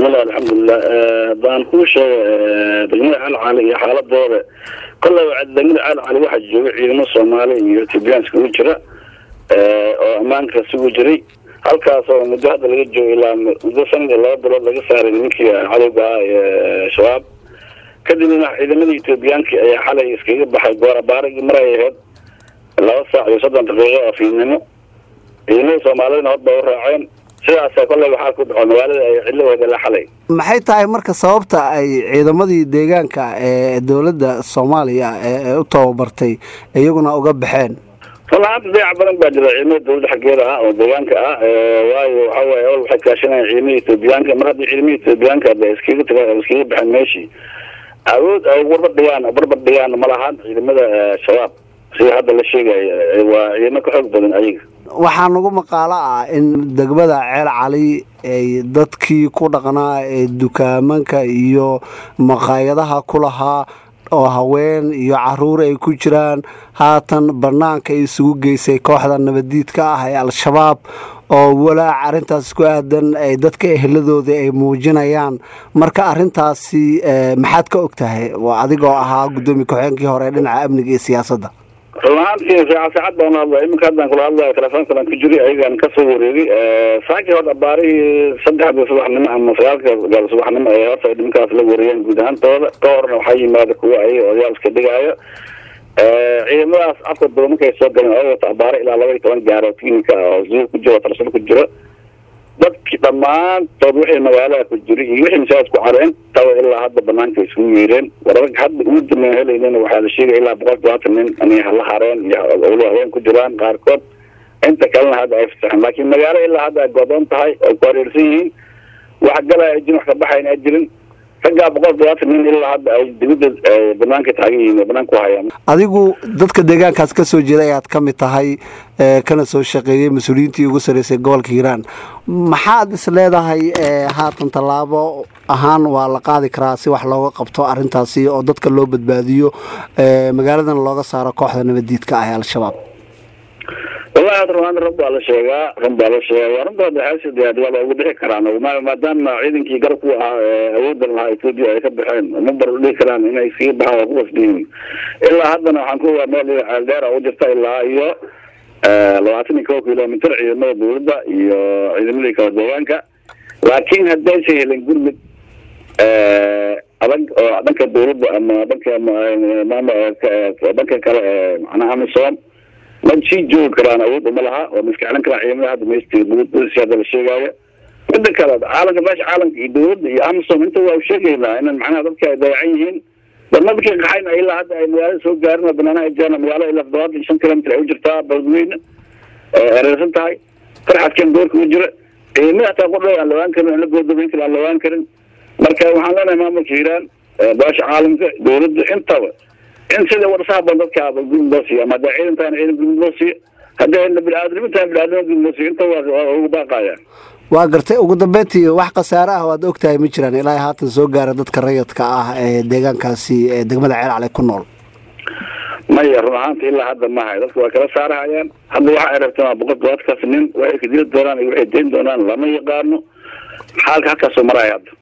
bismillah alxamdulilah haddaan kuu sheega degmada calcali iyo xaaladooda kolleyba degmada calcali waxaa jooga ciidamo soomaali iyo ethoobiyan iskugu jira oo ammaanka sugu jiray halkaas oo muddo hadda laga joogo ilaa muddo sanad iyo laba bilood laga saaray nimankii cadowga ah ee shabaab kadibna ciidamadii ethoobiyaanki ayaa xalay iskaga baxay goorabaaragii maray ahayd laba saac iyo soddon daqiiqo oo fiidnimo ciidamadii soomaalidana hod bay u raaceen sidaasa kolley waxaa ku dhaco magaalada ay cidlaheeda la xalay maxay tahay marka sababta ay ciidamadii deegaanka ee dowladda soomaaliya ee u tababartay iyaguna uga baxeen rulahaanta dayac badan baa jira ciidamada dawladda xaggeeda ah oo deegaanka ah waayo waxa weye awal waxay kaashanayaan ciidamada ethoobiyaanka mar haddii ciidamada ethoobiyaanka ada iskaga taga iskaga baxeen meeshii awood ay barbar dhigaan barbar dhigaan ma lahan ciidamada shabaab sida hadda la sheegayo waa ciidamo ka xoog badan ayaga waxaa nagu maqaalo ah in degmada ceel cali ay dadkii ku dhaqnaa ee dukaamanka iyo maqaayadaha ku lahaa oo haween iyo caruur ay ku jiraan haatan banaanka ay isugu geysay kooxda nabadiidka ah ee al-shabaab oo walaac arrintaas ku aadan ay dadka eheladooda ay muujinayaan marka arrintaasi maxaad ka og tahay waa adigoo ahaa guddoomiye ku-xigeenkii hore dhinaca amniga iyo siyaasadda run ahaantii saaca saacad baan hadlaya iminka haddaan kula hadlayo telefoonkadan ku jiray ayagaan kasoo wareegay saakii hor abaarihii saddexda subaxnimo ama sagaalka gaal subaxnimo ee horta ay nimankaas la wareeyeen guud ahaantooda ka horna waxaa yimaada kuwa ayaga odayaal iska dhigaayo ciidamadaas afka daba markay soo galeen oo wata abaare ilaa laba iyo toban gaaro tiinka oo zuur ku jiro tarsado ku jiro dadki dhammaantood wixii magaalada ku jiray iyo wixii masaajid ku caro intaba ilaa hadda banaanka isugu yeereen wararag hadda ugu dambeyn helaynana waxaa la sheegaya ilaa boqol todobaatan nin inay hala hareen iyo owlo haween ku jiraan qaarkood inta kalena hadda ay fasaxeen laakiin magaalo ilaa hadda ay goodoon tahay ay ku hareersan yihiin wax galaya ay jirin wax ka baxayn ay jirin raggaa boqol todobaatan nin ilaa hadda ay dibadda banaanka taagan yihiin banaanka ku hayaan adigu dadka deegaankaas ka soo jeeda ayaad ka mid tahay kana soo shaqeeyey mas-uuliyiintii ugu sarreysay gobolka hiiraan maxaad is leedahay haatan tallaabo ahaan waa la qaadi karaa si wax looga qabto arrintaasi oo dadka loo badbaadiyo magaaladana looga saaro kooxda nabadiidka ah ee al-shabaab wallahi hadda runaanta run baa la sheegaa run baa la sheegaa runta waxaasd waa loogu dhixi karaan maadaama ciidankii garab ku ahaa awoodan lahaa etoobiya ay ka baxeen ma bar dhihi karaan inay sii baxaan waa kuwas dhihin ilaa haddana waxaan ku ogaa meel ceeldheera u jirta ilaa iyo labaatan iyo kow kilomitr ciidamada dawladda iyo ciidamadii kala deegaanka laakiin haddaysa helin gurmud adag oo dhanka dawladda ama dhanka dhanka kale ee macnaha amisom ma sii joogi karaan awood uma laha oo maskaclin karaan ciidamada hadda meesti hadda la sheegaayo mida kale caalamka meesha caalamka iyo dawladda iyo amisom inta waa sheegaynaa inan macnaha dadka ay dayacan yihiin dadna dadkii qaxayna ilaa hadda ay magaalada soo gaarin oo banaanaha jiraan magaalo ilaa toddobaatan iyo shan kilomitr ay u jirtaa beledweyne ereersan tahay farxadkan doorka u jira ciidamada hataa qordhow aan lawaan karin aan la goodoobeyn karin aan lawaan karin marka waxaan leenahay maamulka hiiraan baasha caalamka dawladda intaba in sida warsaha ban dadka gudmud loo siiyo ama hadda ciidantaan ciidan gudmud loo siiyo hadda biniaadnimintaan biniaadnima gudmud loo siiyo inta waa ugu baaqayaan waa gartay ugu dambeyntii wax khasaare ah waad og tahay ma jiraan ilaa haatan soo gaara dadka rayadka ah ee deegaankaasi ee degmada ceelcale ku nool maya run ahaanta ilaa hadda mahay dadka waa kala saarahayaan hadda waxa ay rabteen waa boqol todobaadkaas nin waxay kadili doonaan iyo waxay dayn doonaan lama yaqaano xaalka halkaasoo maraya hadda